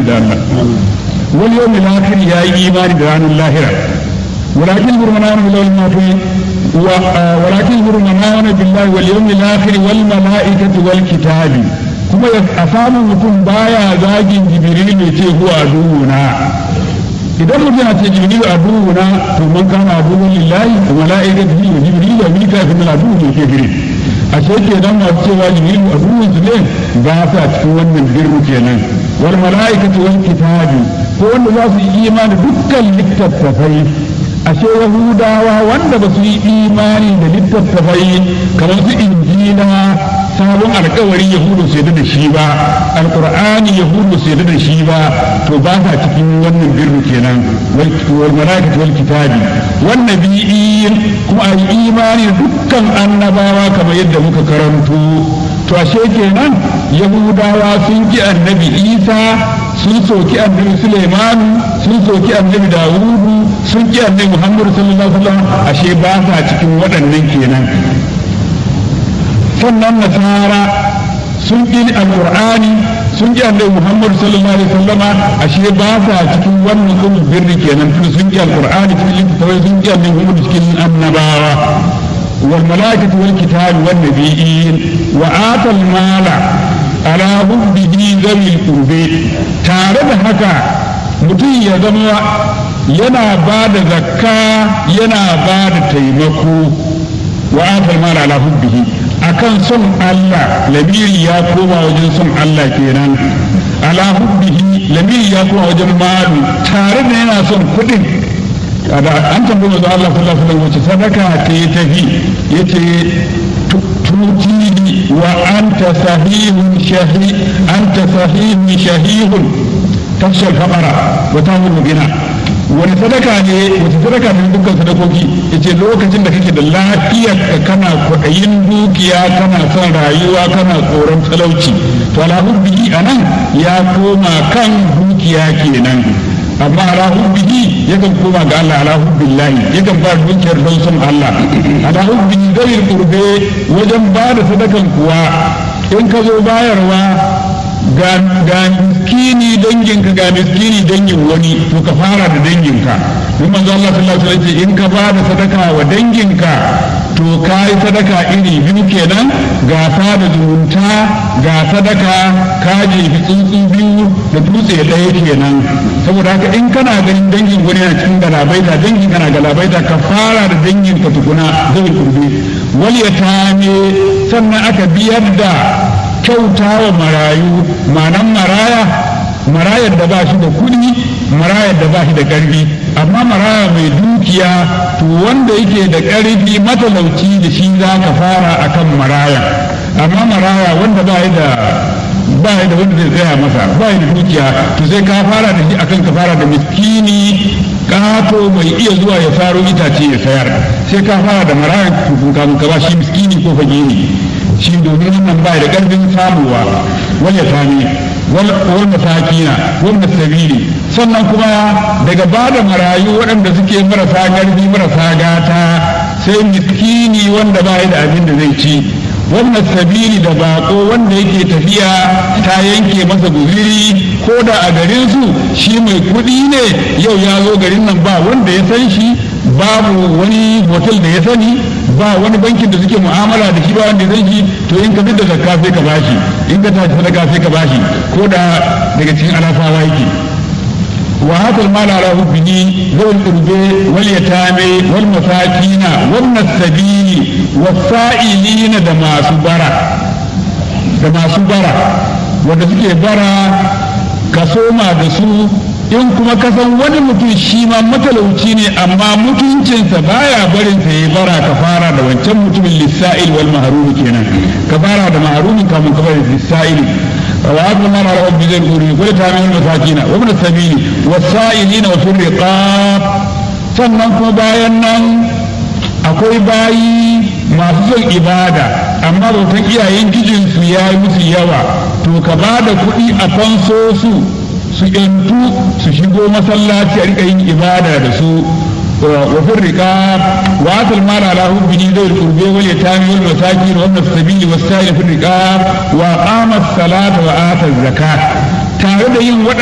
imani da Allah wal yawmil akhir ya yi imani da ranar lahira walakin burmana bil mafi wa walakin burmana billahi wal yawmil akhir wal malaikati wal kitabi kuma a samu mutum baya zagin jibril ne ce huwa aduwuna idan mutum yana ce jibril aduwuna to man kana aduwwan lillahi wa malaikatihi wa jibril wa mikael min aduwwun ke gire a ce kenan masu cewa jibril aduwwun su ne ba sa cikin wannan girmu kenan wal malaikatu wal kitabi ko wanda za su yi imani dukkan littattafai ashe yahudawa wanda ba su yi imani da littattafai kamar su injila sabon alkawari yahudu su yadda da shi ba alkur'ani yahudu su yadda da shi ba to ba sa cikin wannan birru kenan wal malaikatu wal kitabi wan nabiyyin kuma a yi imani da dukkan annabawa kamar yadda muka karanto to ashe kenan yahudawa sun ki annabi isa sun soki annabi Suleimanu sun soki annabi Dawudu sun ki annabi Muhammadu sallallahu alaihi wasallam ashe ba sa cikin waɗannan kenan sannan nasara sun ki alqur'ani sun ki annabi Muhammadu sallallahu alaihi wasallama ashe ba sa cikin wannan ulul birri kenan tun sun ki alqur'ani cikin littattafai sun ki annabi Muhammadu cikin annabawa wal malaikatu wal kitabi wan nabiyyin wa atal mala ala hubbihi zawil qurbi tare da haka mutum ya zama yana ba da zakka yana ba da taimako wa atal mal ala hubbihi akan son Allah lamiri ya koma wajen son Allah kenan ala hubbihi lamiri ya koma wajen malu tare da yana son kuɗin an tambaye manzo Allah sallallahu alaihi wasallam wace sadaka ta yi tafi yace تؤتيني وأنت صحيح شهي أنت صحيح شهيه تخشى الفقر وتعمل الغنى wani sadaka ne wata sadaka ne dukkan sadakoki yace lokacin da kake da lafiyar ka kana kwaɗayin dukiya kana son rayuwa kana tsoron talauci to alhamdulillah anan ya koma kan dukiya kenan amma ala hubbihi yakan koma ga Allah ala hubbillahi yakan ba dukiyar don son Allah ala hubbihi zai kurbe wajen ba da sadakan kuwa in ka zo bayarwa ga miskini danginka ga miskini dangin wani to ka fara da danginka in manzo Allah sallallahu alaihi wasallam in ka ba da sadaka wa danginka to ka yi sadaka iri biyu kenan ga sada zumunta ga sadaka ka jefi tsuntsu biyu da dutse ɗaya kenan saboda haka in kana ganin dangin wani yana cikin galabaita dangin kana galabaita ka fara da dangin ka tukuna zai kurbe wal yatame sannan aka biyar da kyauta wa marayu manan maraya marayar da ba shi da kuɗi marayar da ba shi da ƙarfi amma maraya mai dukiya to wanda yake da ƙarfi matalauci da shi za ka fara akan maraya amma maraya wanda ba da ba da wanda zai tsaya masa ba da dukiya to sai ka fara da shi akan ka fara da miskini kato mai iya zuwa ya faro itace ya sayar sai ka fara da maraya tukun kamun ka ba shi miskini ko fagiri shi domin wannan ba da ƙarfin samuwa wal yatami wal masakina wal sabili sannan kuma daga bada marayu waɗanda suke marasa ƙarfi marasa gata sai miskini wanda ba da abin da zai ci wannan sabili da bako wanda yake tafiya ta yanke masa guziri ko da a garin su shi mai kuɗi ne yau ya zo garin nan ba wanda ya san shi babu wani hotel da ya sani ba wani bankin da suke mu'amala da shi ba wanda zai ji to in ka da zakka sai ka bashi in ka tashi sadaka sai ka bashi ko da daga cikin alafawa yake wa hadal mal ala hubbihi zawil qurbi wal yatame wal masakina wan nasabili was sa'ilina da masu bara da masu bara wanda suke bara ka soma da su in kuma ka san wani mutum shi ma matalauci ne amma mutuncinsa baya barin sa ya bara ka fara da wancan mutumin lissa'il wal mahrumi kenan ka fara da mahrumin kamun ka bari lissa'il wa abu ma ra rabbi zai guri ko ta min masakina wa min sabili wasa'ilina wa fil riqab sannan kuma bayan nan akwai bayi masu son ibada amma bautan iyayen gijinsu ya yi musu yawa to ka ba da kuɗi a fanso su su yantu su shigo masallaci a rika yin ibada da su wa firrika wa atal mala ala hubbihi zai qurbe wal yatami wal masakin wa ibn sabili was sa'il firrika wa qama as-salata wa ata az-zakat tare da yin